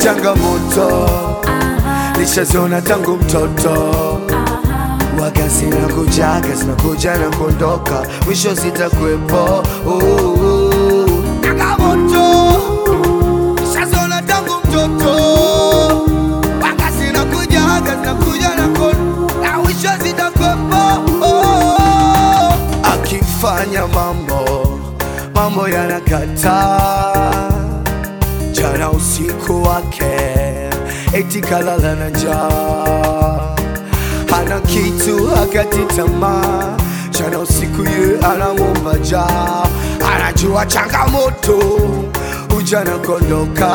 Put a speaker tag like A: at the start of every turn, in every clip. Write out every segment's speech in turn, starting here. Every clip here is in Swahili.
A: changamoto nishaziona tangu mtoto waga zinakujaga zinakuja na kuondoka mwisho zitakuwepo oh, oh. changamoto nishaziona tangu mtoto waga zinakujaga zinakuja na kuondoka na mwisho zitakuwepo oh, oh. akifanya mambo mambo yanakataa jana usiku wake eti kalala na njaa hana kitu hakati tamaa jana usiku ye anamwomba jaa anajua changamoto ujana kondoka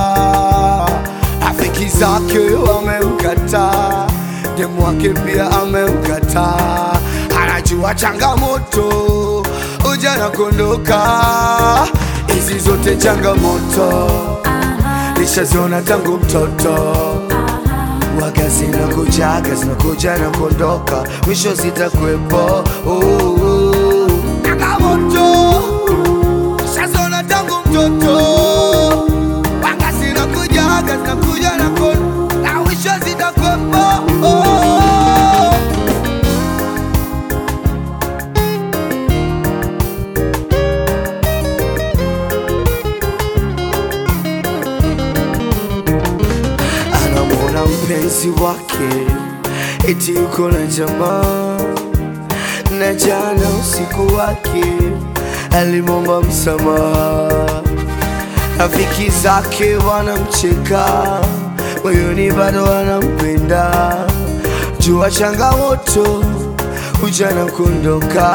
A: rafiki zake wamemkataa demu wake pia amemkataa anajua changamoto ujana kondoka hizi zote changamoto nishaziona tangu mtoto waga zinakujaga zinakuja na kuondoka mwisho zitakuwepo oh, oh. changamoto nishaziona tangu mtoto waga zinakujaga zinakuja na kuondoka na mwisho zitakuwepo oh, oh. anamwona mpenzi wake eti yuko na jamaa na jana usiku wake alimwomba msamaha rafiki zake wanamcheka moyoni bado wanampenda jua changamoto ujana kuondoka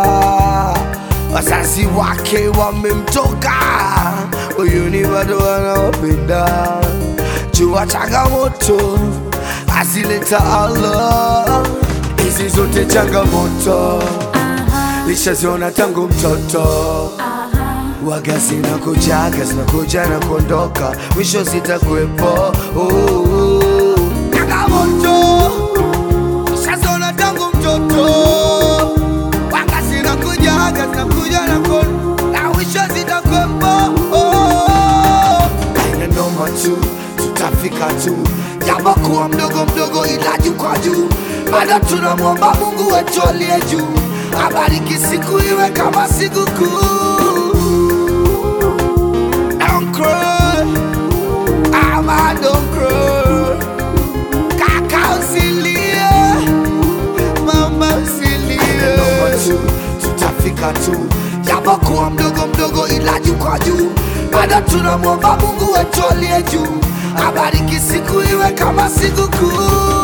A: wazazi wake wamemtoka moyoni bado wanawapenda jua changamoto azileta Allah hizi zote changamoto lishaziona tangu mtoto waga zinakujaga zinakuja na kuondoka mwisho zitakuwepo oh, oh. changamoto lishaziona tangu mtoto waga zinakujaga zinakuja na kuondoka na mwisho zitakuwepo oh, oh. aina noma tu tutafika tu japokuwa mdogo mdogo ila juu kwa juu bado tunamwomba mungu wetu aliye juu abariki siku iwe kama sikukuu Don't cry, ama don't cry. Kaka usilie, mama usilie. tu, tutafika tu japokuwa mdogo mdogo ila juu kwa juu bado tunamwomba mungu wetu aliye juu abariki siku iwe kama sikukuu